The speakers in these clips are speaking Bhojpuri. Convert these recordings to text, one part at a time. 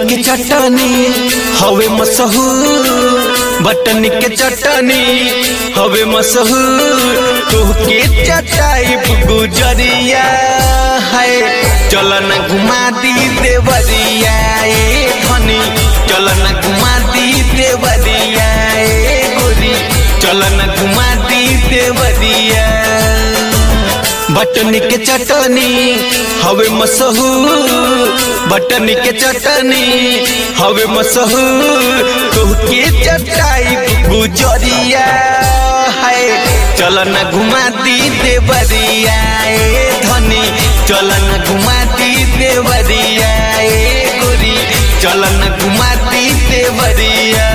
के चटनी हवे मशहूर बटनी के चटनी हवे मशहूर तोहके चटाई गुजरिया है चलन घुमा दी देवरिया ए धनी चलन घुमा दी देवरिया ए गोरी चलन घुमा दी देवरिया बटनी के चटनी हवे मशहूर बटनी के चटनी हवे मशहूर तोहके चटाई गुजरिया है चलन घुमा दी देवरिया ए धनी चलन घुमा दी देवरिया ए गोरी चलन घुमा दी देवरिया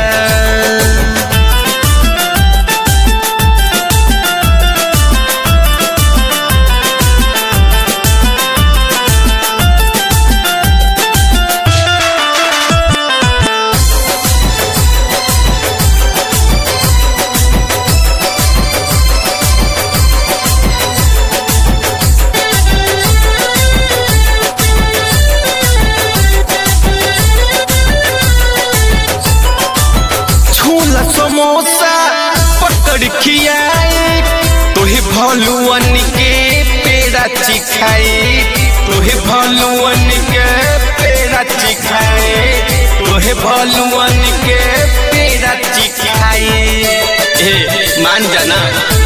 छोला समोसा पकड़ खियाए तोहे भलुअन के पेड़ा चिखाए तोहे भलुअन के पेड़ा चिखाए तोहे भलुअन के पेड़ा चिखाए ए मान जाना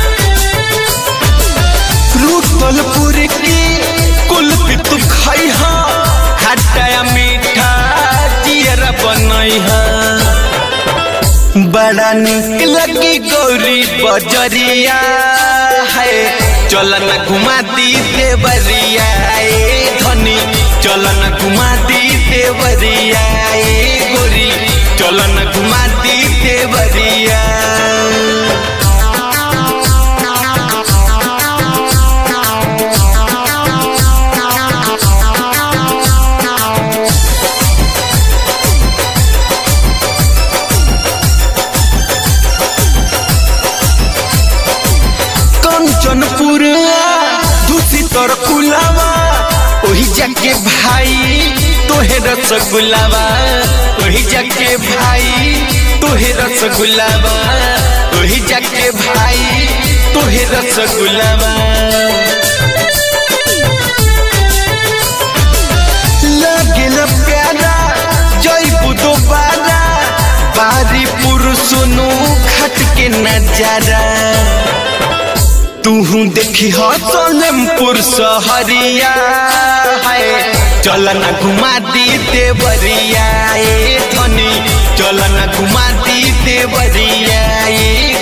रूतलपुर की कुल्फी तू खाई हा खट्टा मीठा जियर बनई हा बड़ा निक लगी गौरी बजरिया है चलन घुमा दी देवरिया ए धनी चलन घुमा दी देवरिया ए गोरी चलन घुमा दी देवरिया कंचनपुर दूसरी तर कुलावा ओही जाके भाई तोहे रसगुल्लावा ओही जाके भाई तोहे रसगुल्लावा ओही जाके भाई तोहे रसगुल्लावा लागेल प्यारा जय दोबारा बारी पुरुषनु खट के नजारा तूहू देखी हो सोलमपुर सहरिया है चलन घुमा दी देवरिया ए धनी चलन घुमा दी देवरिया ए